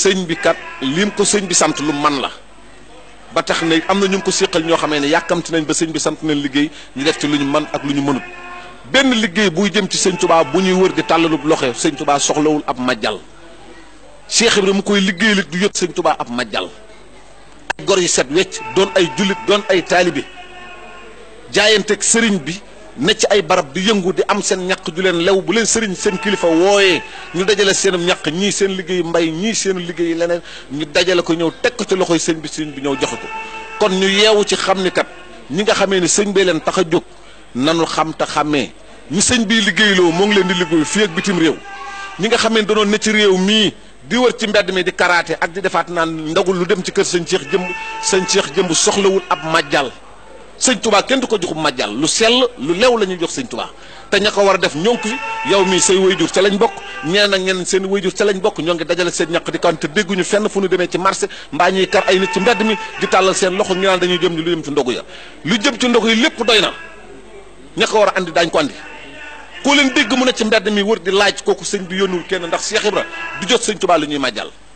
sëñ bi kat lim ko sëñ bi sant lu man la ba tax ne am na ñu ngi ko séqal ñoo xamee ne yàkkamti nañ ba sëñ bi sant nañ liggéey ñu def ci lu ñu man ak lu ñu mënut benn liggéey buy jëm ci sëñ Tuubaa bu ñuy wër di tàllalub loxo sëñ Tuubaa soxlawul ab majjal Cheikh Ibrahima mu koy liggéey lit du yët sëñ Tuubaa ab majjal ay gor yi set wecc doon ay jullit doon ay taalibe jaayanteeg sëriñ bi ne ci ay barab di yëngu di am seen ñaq ju leen lew bu leen sëriñ seen kilifa wooyee ñu dajale seenum ñaq ñii seen liggéey mbay ñii seen liggéey leneen ñu dajale ko ñëw teg ko ci loxoy sëñ bi sëñ bi ñëw joxe ko kon ñu yeewu ci xam ni kat ñi nga xamee ni sëñ bee leen tax a jóg nanu xam te xàmmee ñi sëñ bii liggéeyloo moo ngi leen di liggéey fii ak bitim réew ñi nga xamee danoon ne ci réew mii di wër ci mbedd mi di karaate ak di defaat naan ndagul lu dem ci kër sëñ Cheikh jëmb sëñ Cheikh jëmb soxlawul ab majjal sëñ tubaa kenn du ko joxub majjal lu sell lu lew la ñuy jox sëñ tubaa te ña ko war a def ñoo ngi fi yow mii say wayjur ca lañ bokk ñeneen ak ñeneen seen wayjur ca lañ bokk ñoo ngi dajale seen ñaq di kan te dégguñu fenn fu ñu demee ci marché mbaa ñuy kar ay nit ci mbedd mi di tàllal seen loxo ñu naan dañuy jëm ni lu jëm ci ndogu ya lu jëm ci ndogu yi lépp doy na ña ko war a andi daañ ko andi koo leen dégg mu ne ci mbedd mi wër di laaj kooku sëñ bi yónnuwul kenn ndax Cheikh Ibra du jot sëñ tubaa lu ñuy majjal